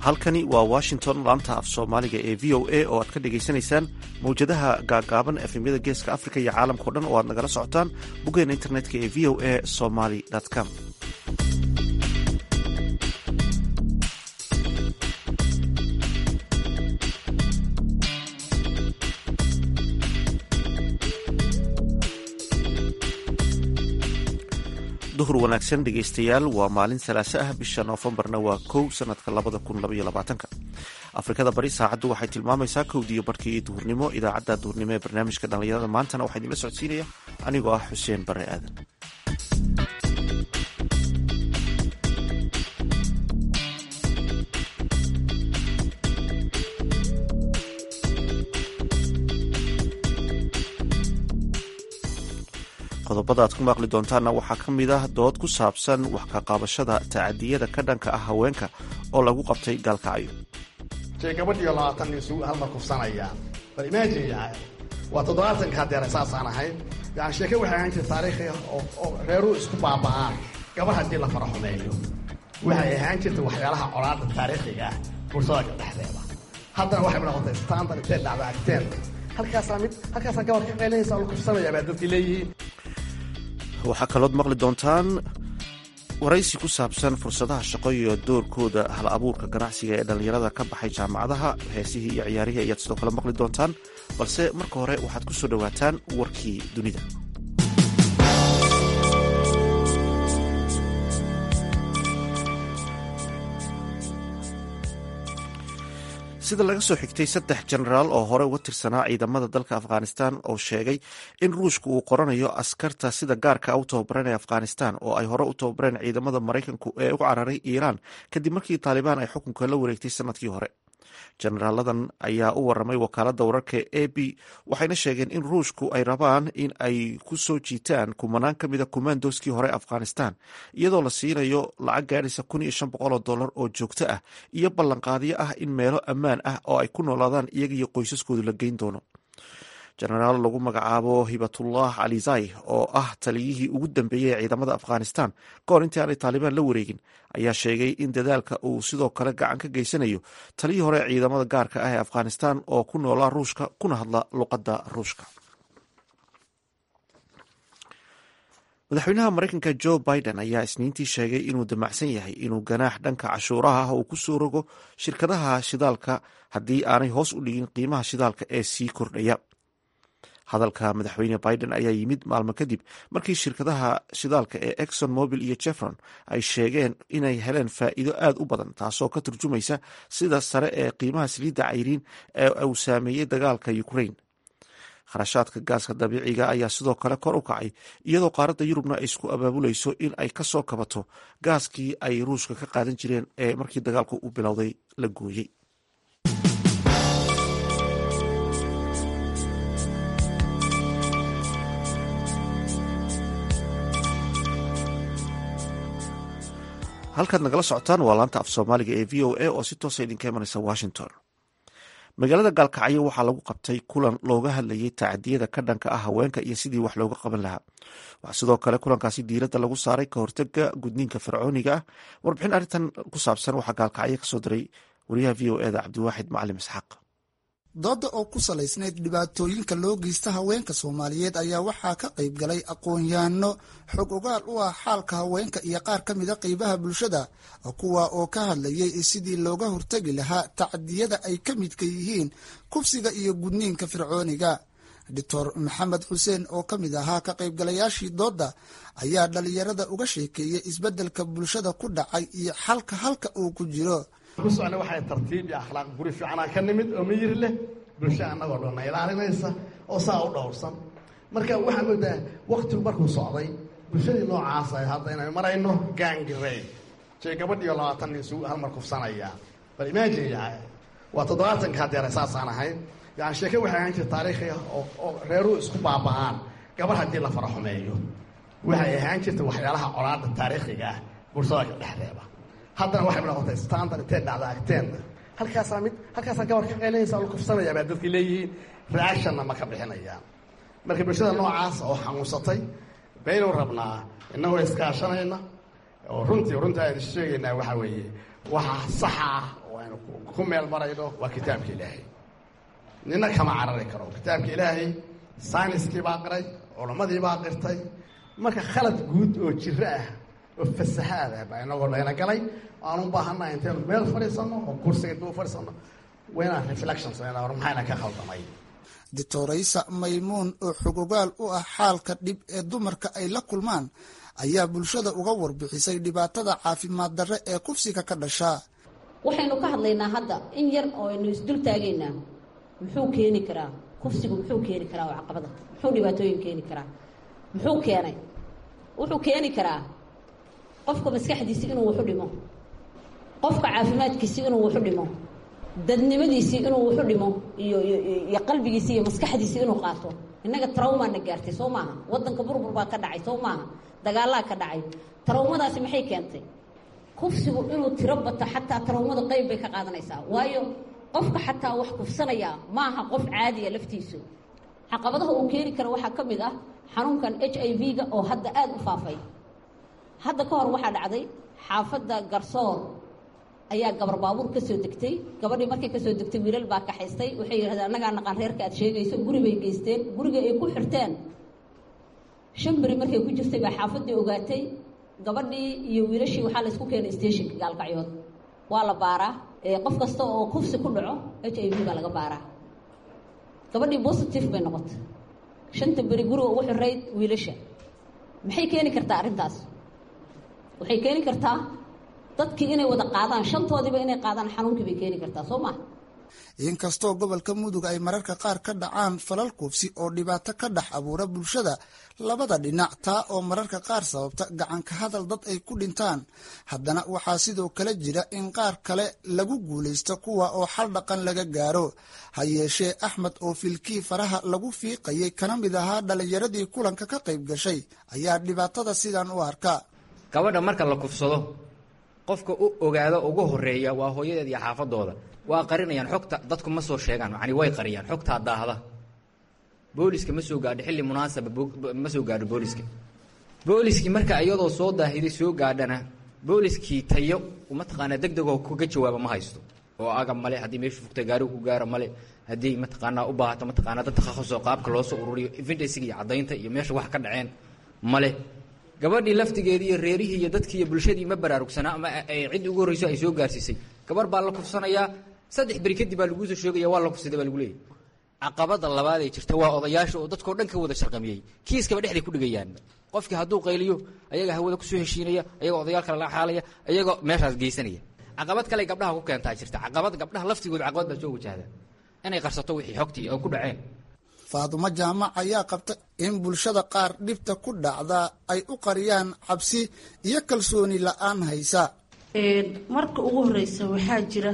halkani waa washington laanta af soomaaliga ee v o a oo aad ka dhagaysanaysaan mawjadaha gaagaaban efemyada geeska africa iyo caalamkao dhan oo aad nagala socotaan boggeena internetka ee v o a somaly com duhur wanaagsan dhegaystayaal waa maalin salaaso ah bisha noofembarna waa kow sanadka labada kun labaiyo labaatanka afrikada bari saacaddu waxay tilmaamaysaa kowdiiyo barhkii duhurnimo idaacadda duhurnimo ee barnaamijka dhallinyarada maantana waxaa idinla socodsiinaya anigoo ah xuseen bare aadan qodobada aad ku maaqli doontaanna waxaa ka mid ah dood ku saabsan wax ka qaabashada tacadiyada ka dhanka ah haweenka oo lagu qabtay gaalkacyo jee gabadhiyo labaatan nin isugu halmar kufsanayaan bal imaajin yahay waa toddobaatanka hadeera saasaan ahayn yani sheeke waxay ahaan jirta taariikhi oo reeruu isku baaba'aan gabar haddii la faraxumeeyo waxay ahaan jirta waxyaalaha colaada taariikhiga ah bulshada dhexdeeda haddana waxay noqotay standard intee dhacda agteen halkaasaa mid halkaasaa gabar ka qeynaysa oo la kufsanaya baa dadkii leeyihiin waxaa kalood maqli doontaan waraysi ku saabsan fursadaha shaqo iyo doorkooda hal abuurka ganacsiga ee dhallinyarada ka baxay jaamacadaha heesihii iyo ciyaarihii ayaad sidoo kale maqli doontaan balse marka hore waxaad ku soo dhowaataan warkii dunida sida laga soo xigtay saddex jenaraal oo hore uga tirsanaa ciidamada dalka afghanistan oo sheegay in ruushka uu qoranayo askarta sida gaarka u tababaranaya afghanistan oo ay hore u tababareen ciidamada maraykanku ee u cararay iiraan kadib markii taalibaan ay xukunka la wareegtay sanadkii hore jenaraaladan ayaa u waramay wakaalada wararka a b waxayna sheegeen in ruushku ay rabaan in ay ku soo jiitaan kumanaan ka mida kumaandoskii hore afghanistan iyadoo la siinayo lacag gaadhaysa kun iyo shan boqol oo dollar oo joogto ah iyo ballanqaadyo ah in meelo ammaan ah oo ay ku noolaadaan iyaga iyo qoysaskoodu la geyn doono jenaraal lagu magacaabo hibatullah calizai oo ah taliyihii ugu dambeeyey ee ciidamada afghanistan kahor intii aanay taalibaan la wareegin ayaa sheegay in dadaalka uu sidoo kale gacan ka geysanayo taliyii hore ee ciidamada gaarka ah ee afghanistan oo ku noolaa ruushka kuna hadla luqadda ruushka madaxweynaha maraykanka jo biden ayaa isniintii sheegay inuu damacsan yahay inuu ganaax dhanka cashuuraha ah uu ku soo rogo shirkadaha shidaalka haddii aanay hoos u dhigin qiimaha shidaalka ee sii kordhaya hadalka madaxweyne biden ayaa yimid maalmo kadib markii shirkadaha shidaalka ee exxon mobil iyo jefron ay sheegeen inay heleen faa'iido aad u badan taasoo ka turjumaysa sida sare ee qiimaha saliidda cayriin ee uu saameeyey dagaalka ukraine kharashaadka gaaska dabiiciga ayaa sidoo kale kor u kacay iyadoo qaaradda yurubna ay isku abaabulayso in ay ka soo kabato gaaskii ay ruushka ka qaadan jireen ee markii dagaalku u bilowday la gooyey halkaad nagala socotaan waa laanta af soomaaliga ee v o a oo si toosa idinka imanaysa washington magaalada gaalkacyo waxaa lagu qabtay kulan looga hadlayay tacadiyada ka dhanka ah haweenka iyo sidii wax looga qaban lahaa waxaa sidoo kale kulankaasi diiradda lagu saaray ka hortega gudniinka fircooniga ah warbixin arrintan ku saabsan waxaa gaalkacyo kasoo diray wariyaha v o eda cabdiwaaxid macalim isxaaq dooda oo ku salaysnayd dhibaatooyinka loo geysta haweenka soomaaliyeed ayaa waxaa ka qayb galay aqoon-yahanno xog ogaal u ah xaalka haweenka iyo qaar ka mida qeybaha bulshada kuwa oo ka hadlayay sidii looga hortegi lahaa tacadiyada ay ka midka yihiin kufsiga iyo gudniinka fircooniga doctor maxamed xuseen oo ka mid ahaa ka qaybgalayaashii doodda ayaa dhalinyarada uga sheekeeyey isbeddelka bulshada ku dhacay iyo xalka halka uu ku jiro ku socna waxay tartiib iyo akhlaaq guri fiicanaa ka nimid oo miyir leh bulsha annagoo dhanna ilaalinaysa oo saa u dhowrsan marka waxaa moodaa waktigu markuu socday bulshadii noocaas ay hadda inay marayno gaangirey jee gabadhiyo labaatan nin isugu halmar kufsanayaan bal imaajin yahay waa toddobaatanka hadeera saasaan ahayn yani sheeke waxay ahaan jirta taariikhi oo reeruu isku baaba'aan gabar haddii la faraxumeeyo waxay ahaan jirta waxyaalaha colaada taariikhiga ah bulshada dhexdeeda haddana waxay noqotay standard intee dhacda agteenna halkaasaa mid halkaasaa gabar ka qeynaysa oo la kufsanaya baa dadkii leeyihiin reactionna ma ka bixinayaan marka bulshada noocaas oo xanuunsatay baynu rabnaa innagoo iskaashanayna oo runtii runtii aynu sheegaynaa waxaa weeye waxa saxa ah oo aynu ku meel marayno waa kitaabka ilaahay nina kama carari karo kitaabka ilaahay sayniskii baa qiray culammadii baa qirtay marka khalad guud oo jiro ah oo fasahaad ah baa inagoo layna galay aan u baahannaha intaynu meel fadhiisanno oo kursiga dib u fadhiisanno waa inaan reflection samayna war maxayna ka khaldamay doctoraysa maymuun oo xogogaal u ah xaalka dhib ee dumarka ay la kulmaan ayaa bulshada uga warbixisay dhibaatada caafimaad darre ee kufsiga ka dhashaa waxaynu ka hadlaynaa hadda in yar oo aynu isdul taagaynaa muxuu keeni karaa kufsigu muxuu keeni karaa oo caqabada muxuu dhibaatooyin keeni karaa muxuu keenay wuxuu keeni karaa qofka maskaxdiisi inuu waxu dhimo qofka caafimaadkiisi inuu waxu dhimo dadnimadiisii inuu waxu dhimo iyo iyo qalbigiisi iyo maskaxdiisi inuu qaato innaga trawmaana gaartay soo maaha waddanka burbur baa ka dhacay soo maaha dagaalaa ka dhacay trawmadaasi maxay keentay kufsigu inuu tiro bato xataa trawmada qayb bay ka qaadanaysaa waayo qofka xataa wax kufsanaya maaha qof caadiya laftiisu caqabadaha uu keeni karo waxaa ka mid ah xanuunkan h i v-ga oo hadda aada u faafay hadda ka hor waxaa dhacday xaafadda garsoor ayaa gabar baabuur ka soo degtay gabadhii markay kasoo degtay wiilal baa kaxaystay waxay yidhahdeen annagaa naqaan reerka aad sheegayso guri bay geysteen guriga ay ku xirteen shan beri markay ku jirtay baa xaafaddii ogaatay gabadhii iyo wiilashii waxaa laysku keenay stationka gaalkacyood waa la baaraa qof kasta oo kufsi ku dhaco h i v baa laga baaraa gabadhii positive bay noqotay shanta beri guriga ugu xirayd wiilasha maxay keeni kartaa arrintaas waxay keeni kartaa dadkii inay wada qaadaan shantoodiiba inay qaadaan xanuunkii bay keeni kartaa soo maha inkastoo gobolka mudug ay mararka qaar ka dhacaan falal kufsi oo dhibaato ka dhex abuura bulshada labada dhinac taa oo mararka qaar sababta gacanka hadal dad ay ku dhintaan haddana waxaa sidoo kale jira in qaar kale lagu guulaysto kuwa oo xal dhaqan laga gaaro ha yeeshee axmed oo filkii faraha lagu fiiqayay kana mid ahaa dhallinyaradii kulanka ka qayb gashay ayaa dhibaatada sidan u arka gabadha marka la kufsado qofka u ogaado ugu horeeya waa hooyadeed iyo xaafadooda waa qarinayaan xogta dadku ma soo sheegaan yani way qariyaan xogtaa daahda booliska ma soo gaadho xilli munaasaba ma soo gaadho booliska booliskii marka iyadoo soo daahiday soo gaadhana booliskii tayo mataqaanaa deg degoo kaga jawaaba ma haysto oo aga male haddii meeshu fugta gaarigu ku gaaro male haddii mataqaanaa u baahato mataqaanaa dad takhasusoo qaabka loo soo ururiyo evidensiga iyo caddaynta iyo meesha wax ka dhaceen male gabadhii laftigeedii iyo reerihii iyo dadkii iyo bulshadii ma baraarugsanaa ama ciddii ugu horreyso ay soo gaarsiisay gabar baa la kufsanayaa saddex beri kadib baa laguu soo sheegaya waa la kufsaday baa lagu leeyahy caqabada labaad ee jirta waa odayaasha oo dadkao dhan ka wada sharqamiyey kiiskaba dhexday ku dhigayaan qofkii hadduu qayliyo ayaga hawada kusoo heshiinaya ayagoo odayaal kale la xaalaya ayagoo meeshaas geysanaya caqabad kale gabdhaha ku keentaa jirta caqabad gabdhaha laftigooda caqabad baa soo wajahda inay qarsato wixii xogtii oo ku dhaceen faadumo jaamac ayaa qabta in bulshada qaar dhibta ku dhacda ay u qariyaan cabsi iyo kalsooni la-aan haysa marka ugu horeysa waxaa jira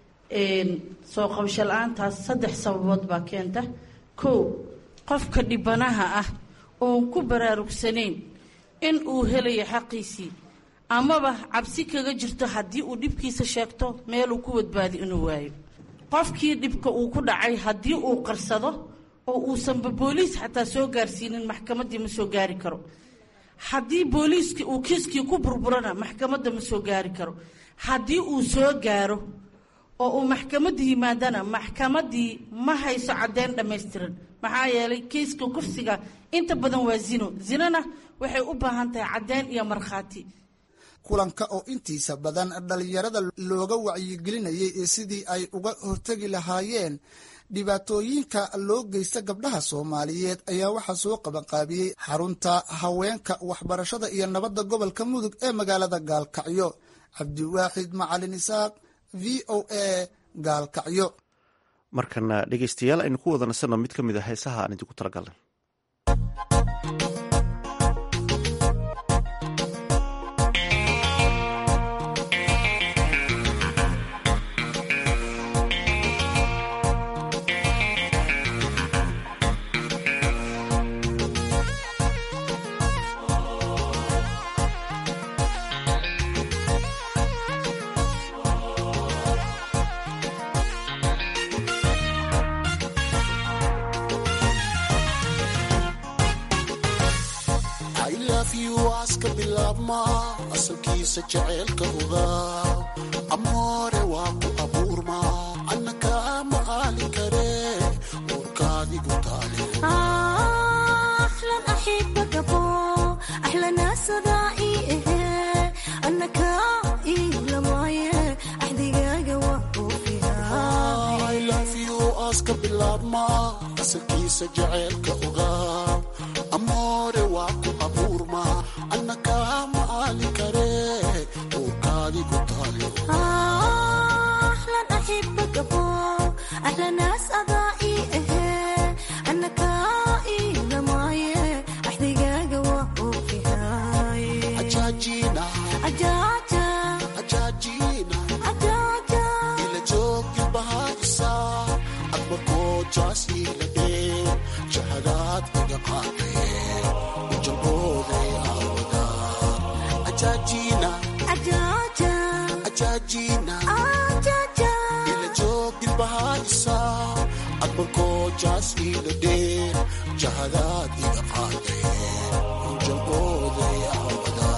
soo qabasho la-aantaas saddex sababood baa keenta kow qofka dhibanaha ah oon ku baraarugsanayn in uu helayo xaqiisii amaba cabsi kaga jirto haddii uu dhibkiisa sheegto meeluu ku badbaadi inuu waayo qofkii dhibka uu ku dhacay haddii uu qarsado oo uusanba booliis xataa soo gaarsiinin maxkamaddii ma soo gaari karo haddii booliiskii uu kiiskii ku burburana maxkamadda ma soo gaari karo haddii uu soo gaaro oo uu maxkamadda yimaadana maxkamaddii ma hayso caddeyn dhammaystiran maxaa yeelay kiiska kufsiga inta badan waa zino zinona waxay u baahan tahay caddeyn iyo markhaati kulanka oo intiisa badan dhallinyarada looga wacyigelinayay sidii ay uga hortegi lahaayeen dhibaatooyinka loo geysta gabdhaha soomaaliyeed ayaa waxaa soo qabanqaabiyey xarunta haweenka waxbarashada iyo nabadda gobolka mudug ee magaalada gaalkacyo cabdiwaaxid macalin isaaq v o a gaalkacyo markana dhegeystayaal aynu ku wada nasanno mid ka mid a heesaha aan idinku talagalnay aska bilaabma asalkiisa jaceylka ogaa amoore waa ku ab iska bilaabma asalkiisa jaceylka ogaa amoore waa ku abuurma anna kaama aali kare uurkaadi ku taale أهلا أحبك أبو أهلا ناس أضائي إيه أنا كائي لماي أحدقاق وأوفي هاي ajaajiina أجاجا ajaajiina أجاجا ila joogi bahaysa admarkoo jaas ila dhee jahadaad iga qaadee ujalbooday aawada ajaajiina أجاجا ajaajiina أجاجا ila joogin bahaysa admarkoo jaas ila dhee jahadaad iga qaadee ujalbooday aawada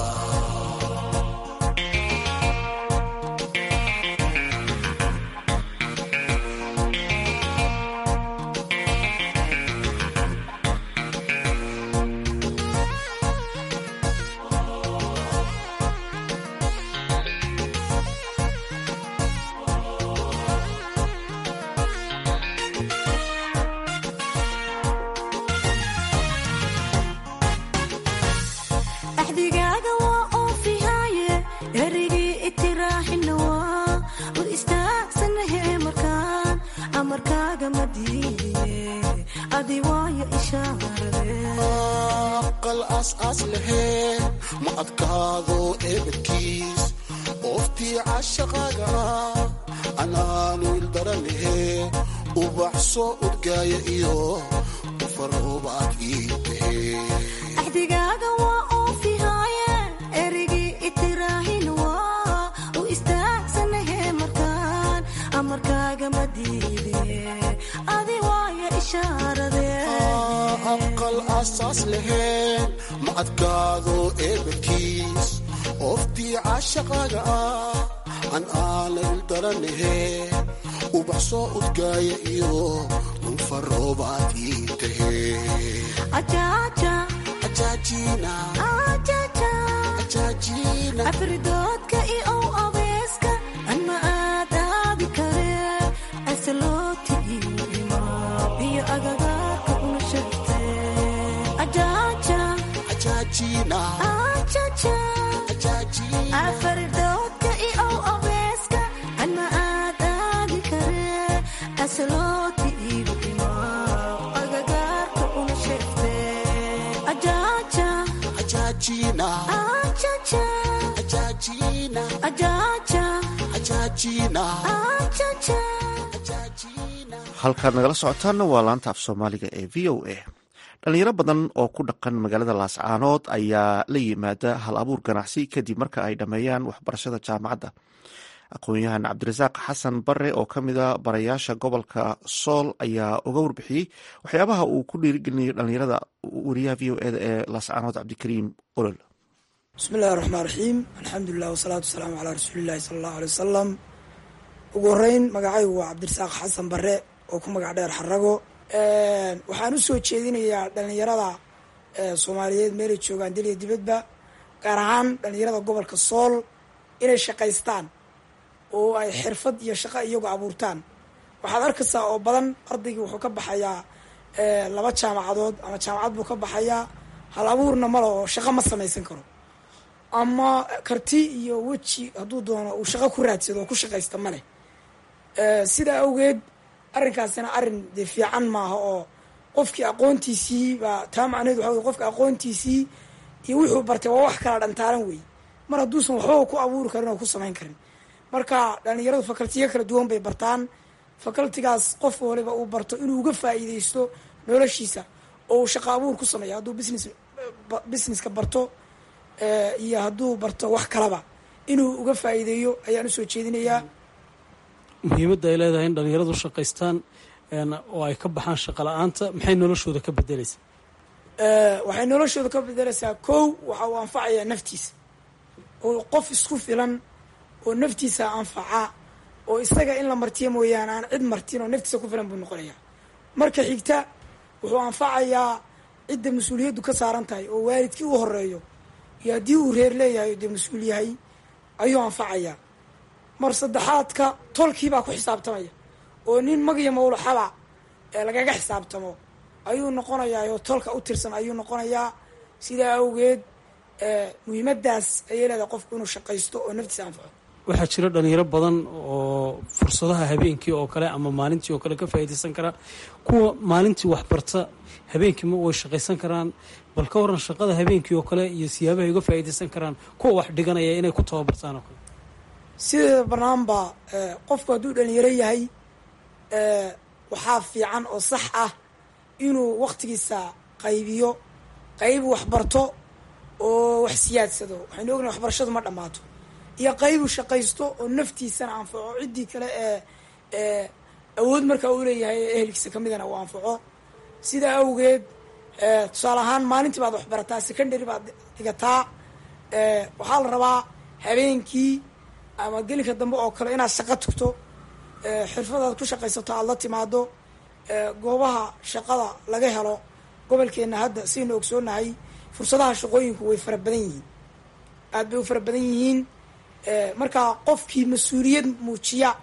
أحدقاق وأوفي هاي أريقي اتراح النوا والإستاكسن هي مركان أمركاق مدينة أدي وايا إشارة aqal aas-aas laheen ma adkaado eebadkiis ooftii cashaqaaga ah anaanu ildara lahee ubax soo udgaaya iyo ufaroobaad ii tahee أحدقاق وأوفي هاي أريقي اتراح النوا وإستاكسن هي مركان أمركاق مدينة أدي وايا إشارة aqal aas-aas laheen ma adkaado eebadkiis ooftii cashaqaaga ah an aana ildara lahee ubax soo udgaaya iyo ufaroobaad ii tahee أجاجا ajaajiina أجاجا ajaajiina afridoodka iyo abeeska anma aadaadi kare asaloti iyo imaab iyo agagaarka una sheegte ajaaja ajaajiina ajaja ajaajiina afridoodka iyo abeeska anma aadaadi kare asaloti iyo imaab agagaarka una sheegte ajaaja ajaajiina ajaja ajaajiina ajaja ajaajiina ajaja ajaajiina halkaad nagala socotaanna waa laanta af soomaaliga ee v o a dhalinyaro badan oo ku dhaqan magaalada laascaanood ayaa la yimaada hal abuur ganacsi kadib marka ay dhammeeyaan waxbarashada jaamacadda aqoon-yahan cabdirasaaq xasan bare oo ka mida barayaasha gobolka sool ayaa uga warbixiyey waxyaabaha uu ku dhiirigelinayo dhalinyarada wariyaha v o eda ee laascaanood cabdikariim olol bismi illahi raxmaan raxiim alxamdulilah wasalaatu wasalaamu calaa rasuulillahi sala allahu aley wasalam ugu horeyn magacaygu waa cabdirasaaq xasan bare oo ku magac dheer xarago waxaan usoo jeedinayaa dhalinyarada soomaaliyeed meelay joogaan dal iyo dibadba gaar ahaan dhalinyarada gobolka sool inay shaqaystaan oo ay xirfad iyo shaqo iyagu abuurtaan waxaad arkaysaa oo badan ardaygii wuxuu ka baxayaa laba jaamacadood ama jaamacad buu ka baxayaa hal abuurna male oo shaqo ma samaysan karo ama karti iyo weji hadduu doono uu shaqo ku raadsado oo ku shaqaysta ma leh sidaa awgeed arrinkaasina arrin dee fiican maaha oo qofkii aqoontiisii baa taa macneed waxa wey qofka aqoontiisii iyo wuxuu bartay waa wax kala dhantaalan wey mar hadduusan waxbaba ku abuuri karin oo ku samayn karin marka dhalinyaradu fakaltiyo kala duwan bay bartaan fakaltigaas qof waliba uu barto inuu uga faa'iideysto noloshiisa oo uu shaqo abuur ku sameeyo hadduu business businesska barto iyo hadduu barto wax kalaba inuu uga faa'iideeyo ayaan usoo jeedinayaa muhiimadda ay leedahay in dhalinyaradu shaqaystaan oo ay ka baxaan shaqo la-aanta maxay noloshooda ka bedeleysaa waxay noloshooda ka bedeleysaa kow waxa uu anfacayaa naftiisa oo qof isku filan oo naftiisa anfaca oo isaga in la martiyo mooyaane aan cid martin oo naftiisa ku filan buu noqonayaa marka xigta wuxuu anfacayaa cidda mas-uuliyaddu ka saaran tahay oo waalidkii u horeeyo iyo haddii uu reer leeyahay dee mas-uul yahay ayuu anfacayaa mar saddexaadka tolkii baa ku xisaabtamaya oo nin mag iyo mawlaxaba ee lagaga xisaabtamo ayuu noqonayaa oo tolka u tirsan ayuu noqonayaa sidaa awgeed muhiimadaas ayay leedahay qofku inuu shaqaysto oo naftiisa anfaco waxaa jira dhalinyaro badan oo fursadaha habeenkii oo kale ama maalintii oo kale ka faa'iidaysan kara kuwa maalintii waxbarta habeenkii ma way shaqaysan karaan bal ka waran shaqada habeenkii oo kale iyo siyaabaha ay uga faa'iidaysan karaan kuwa wax dhiganaya inay ku tababartaan oo kale sideeda banaanba qofku hadduu dhalinyaro yahay waxaa fiican oo sax ah inuu waktigiisa qaybiyo qayb waxbarto oo wax siyaadsado waxaynu ognahay waxbarashadu ma dhammaato iyo qaybu shaqaysto oo naftiisana anfaco ciddii kale ee awood markaa uu leeyahay ee ehelkiisa kamidana uu anfaco sidaa awgeed tusaale ahaan maalintii baad waxbarataa secondary baad dhigataa waxaa la rabaa habeenkii ama gelinka dambe oo kale inaad shaqo tugto xirfadaad ku shaqaysato aada la timaado goobaha shaqada laga helo gobolkeena hadda saynu ogsoonahay fursadaha shaqooyinku way fara badan yihiin aad bay u fara badan yihiin markaa qofkii mas-uuliyad muujiya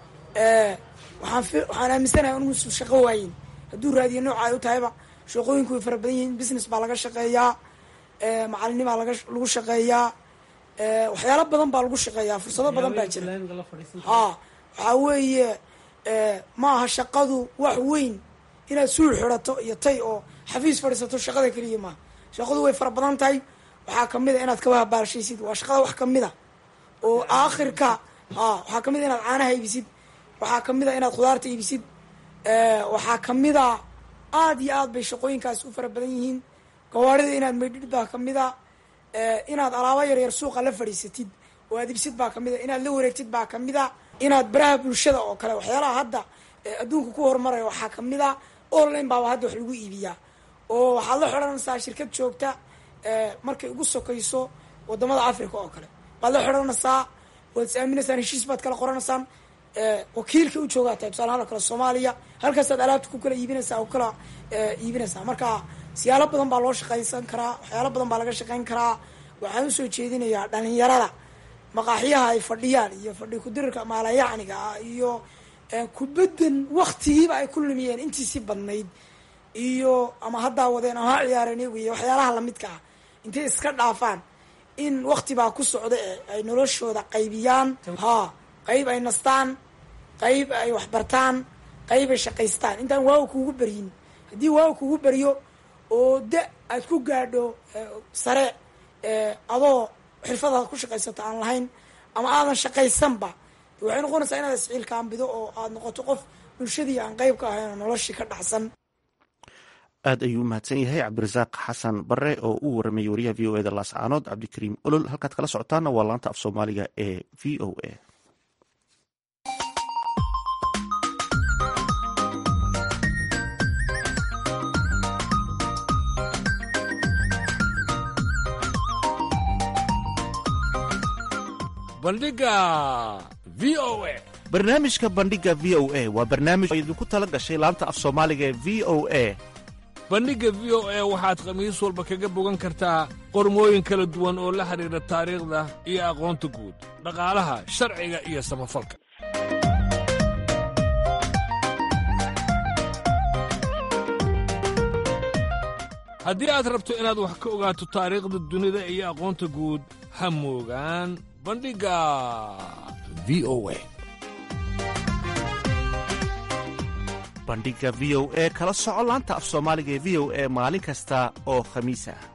waxaan waxaan aaminsanahay inuusan shaqo waayin hadduu raadiyo nooca ay u tahayba shaqooyinku way fara badan yihiin business baa laga shaqeeyaa macalinimaa laga lagu shaqeeyaa waxyaalo badan baa lagu shaqeeyaa fursado badan baa jira ha waxaa weeye ma aha shaqadu wax weyn inaad suul xirato iyo tay oo xafiis fadhiisato shaqada keliya maaha shaqadu way fara badan tahay waxaa kamid a inaad kawahabaalshaysid waa shaqada wax kamid a oo aakhirka ha waxaa kamid a inaad caanaha iibisid waxaa kamid a inaad khudaarta iibisid waxaa kamid a aada iyo aad bay shaqooyinkaas u fara badan yihiin gawaarida inaad maydhid baa kamid a inaad alaabo yaryar suuqa la fadhiisatid oo aad ibsid baa kamid a inaad la wareegtid baa kamid a inaad baraha bulshada oo kale waxyaalaha hadda adduunka ku horumaraya waxaa kamid a online baaba hadda wax lagu iibiyaa oo waxaad la xidhanaysaa shirkad joogta markay ugu sokayso wadamada africa oo kale baad la xidhanaysaa waad is aaminaysaan heshiis baad kala qoranaysaan wakiilka u joogaa tahay tusaalahaan oo kale soomaaliya halkaasaad alaabta ku kala iibinaysaa oo kala iibinaysaa marka siyaalo badan baa loo shaqaysan karaa waxyaalo badan baa laga shaqayn karaa waxaan usoo jeedinayaa dhalinyarada maqaaxyaha ay fadhiyaan iyo fadhi kudirirka maalayacniga ah iyo kubaddan waktigiiba ay ku lumiyeen intiisii badnayd iyo ama haddaa wadeen ama ha ciyaareen iyagu iyo waxyaalaha lamidka ah intay iska dhaafaan in wakti baa ku socda ee ay noloshooda qaybiyaan ha qayb ay nastaan qayb ay waxbartaan qayb ay shaqaystaan intaan waaga kuugu beryin haddii waaga kuugu beryo oo da aad ku gaadho sare adoo xirfadaad ku shaqaysato aan lahayn ama aadan shaqaysanba waxay noqonaysaa inaad isciilkaambido oo aad noqoto qof bulshadii aan qayb ka ahayn oo noloshii ka dhacsan aad ayuu u mahadsan yahay cabdirasaaq xasan bare oo u waramayay wariyaha v o eda laascaanood cabdikariim olol halkaad kala socotaana waa laanta af soomaaliga ee v o a bandhiga v o a barnaamijka bandhiga v o a waa barnaamij oo idinku tala gashay laanta af soomaaliga ee v o a bandhigga v o a waxaad khamiis walba kaga bogan kartaa qormooyin kala duwan oo la xidhiidha taariikhda iyo aqoonta guud dhaqaalaha sharciga iyo samafalka haddii aad rabto inaad wax ka ogaato taariikhda dunida iyo aqoonta guud ha moogaan bandhigga v o a bandhiga v o e kala soco laanta af soomaaliga ee v o e maalin kasta oo khamiis ah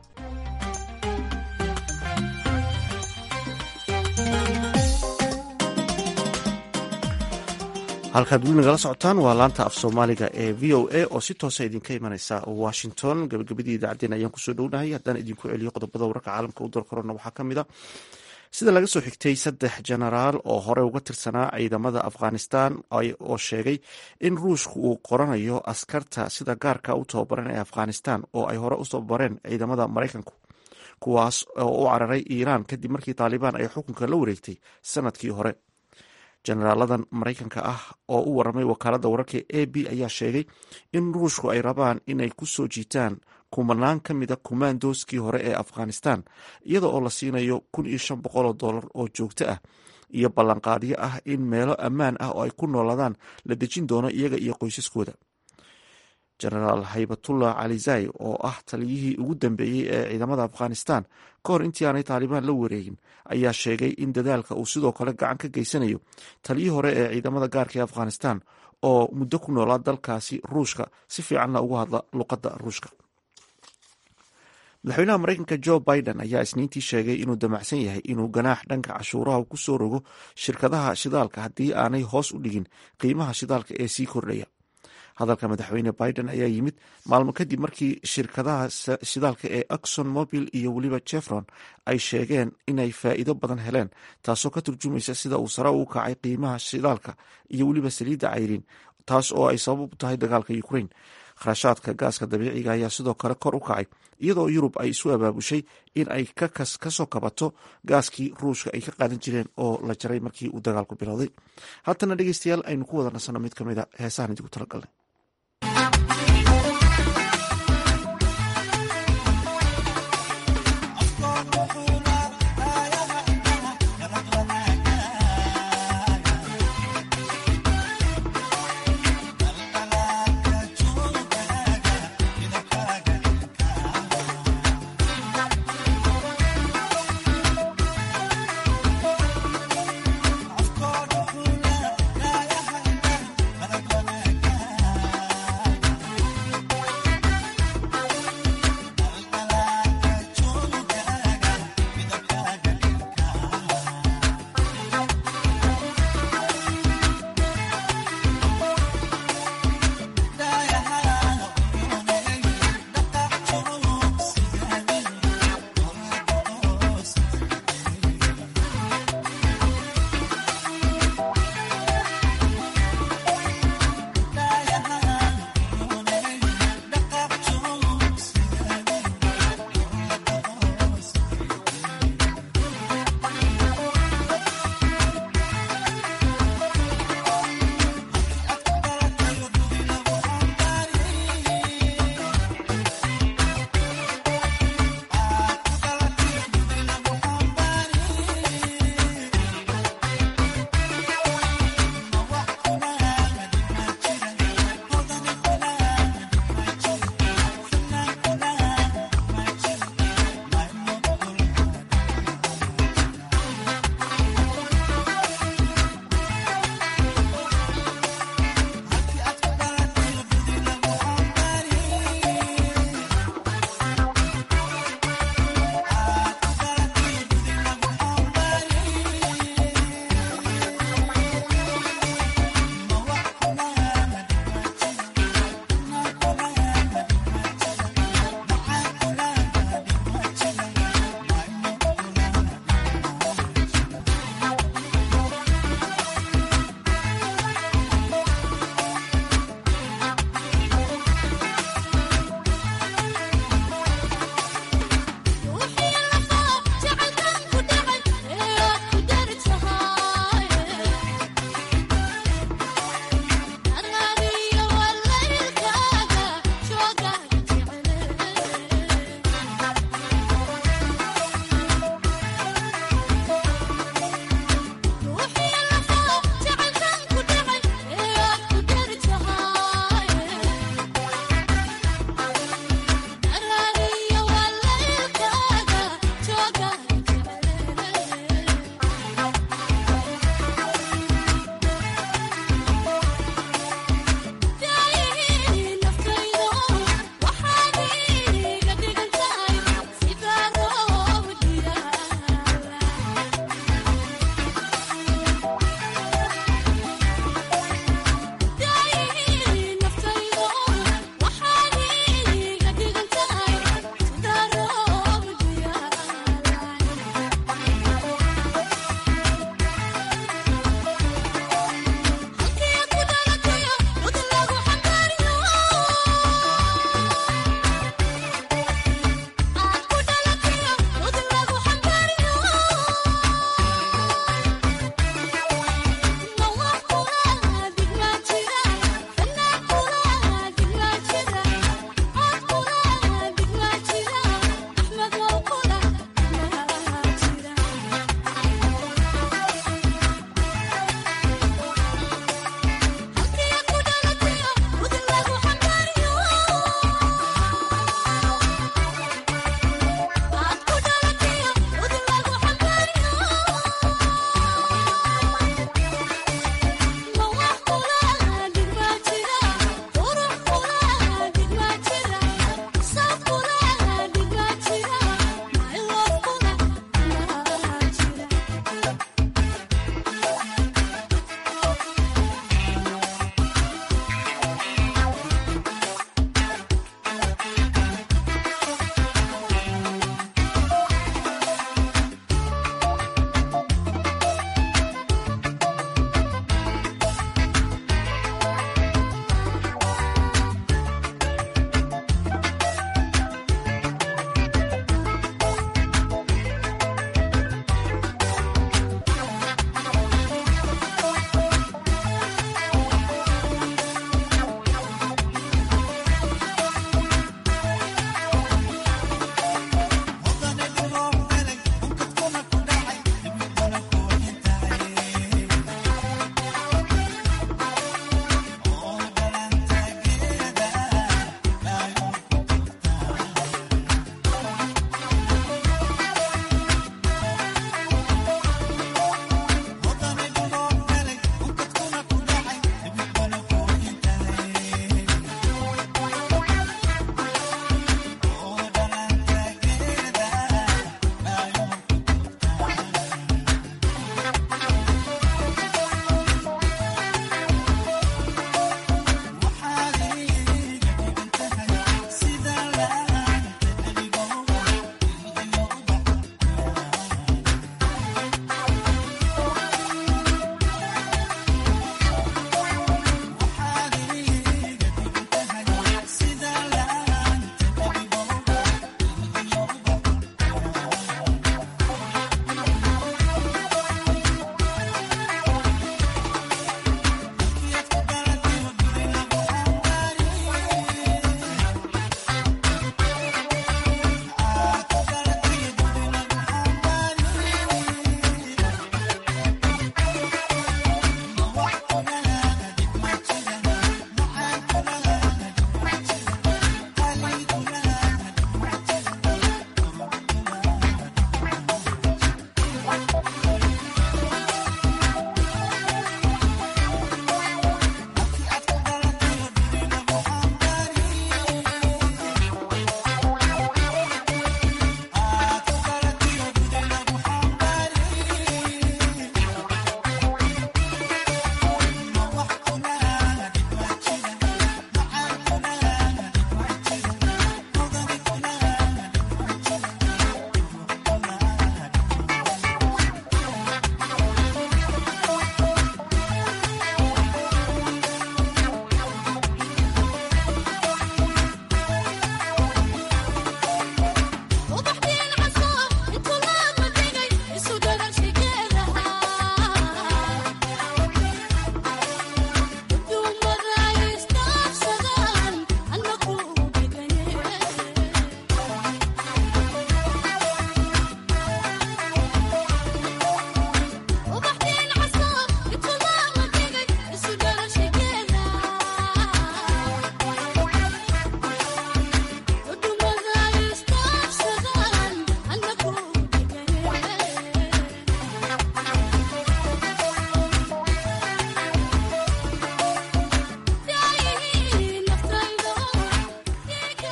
halkaad weli nagala socotaan waa laanta af soomaaliga ee v o a oo si toosa idinka imanaysa washington gabagabadii idaacaddeen ayaan kusoo dhownahay haddaan idinku celiyo qodobada wararka caalamka u dalkorona waxaa ka mid a sida laga soo xigtay saddex jenaraal oo hore uga tirsanaa ciidamada afghanistan oo sheegay in ruushku uu qoranayo askarta sida gaarka u tababaran ee afghanistan oo ay hore u tababareen ciidamada maraykanku kuwaas oo u cararay iiraan kadib markii taalibaan ay xukunka la wareegtay sanadkii hore jenaraaladan maraykanka ah oo u waramay wakaaladda wararka a b ayaa sheegay in ruushku ay rabaan inay ku soo jiitaan kumanaan ka mid a kumaandooskii hore ee afghanistan iyada oo la siinayo kun iyo shan boqol oo dollar oo joogto ah iyo ballanqaadyo ah in meelo ammaan ah oo ay ku noolaadaan la dejin doono iyaga iyo qoysaskooda genaraal haybatullah calizai oo ah taliyihii ugu dambeeyey ee ciidamada afghanistan ka hor intii aanay taalibaan la wareegin ayaa sheegay in dadaalka uu sidoo kale gacan ka geysanayo taliyii hore ee ciidamada gaarka ee afghanistan oo muddo ku noolaa dalkaasi ruushka si fiicanna ugu hadla luqadda ruushka madaxweynaha mareykanka jo biden ayaa isniintii sheegay inuu damacsan yahay inuu ganaax dhanka cashuuraha ku soo rogo shirkadaha shidaalka haddii aanay hoos u dhigin qiimaha shidaalka ee sii kordhaya hadalka madaxweyne biden ayaa yimid maalmo kadib markii shirkadaha shidaalka ee axon mobil iyo weliba jefron ay sheegeen inay faa'iido badan heleen taasoo ka turjumaysa sida uu sare u kacay qiimaha shidaalka iyo weliba saliidda cayriin taas oo ay sabab u tahay dagaalka ukraine kharashaadka gaaska dabiiciga ayaa sidoo kale kor u kacay iyadoo yurub ay isu abaabushay in ay kasoo kabato gaaskii ruushka ay ka qaadan jireen oo la jaray markii uu dagaalku bilowday haatana dhegeystayaal aynu ku wada nasanno mid ka mid a heesahan idigu talagalnay Afkoon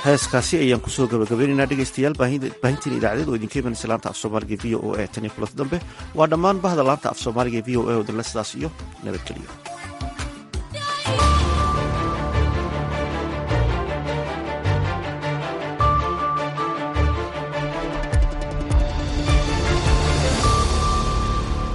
heeskaasi ayaan kusoo gabagabaynaynaa dhegeystayaal baahintiin idaacadeed oo idinka imanaysa laanta af soomaaliga v o e tan iyo kulanti dambe waa dhammaan bahda laanta af soomaaliga v o e oo danle sidaas iyo nabadgeliyo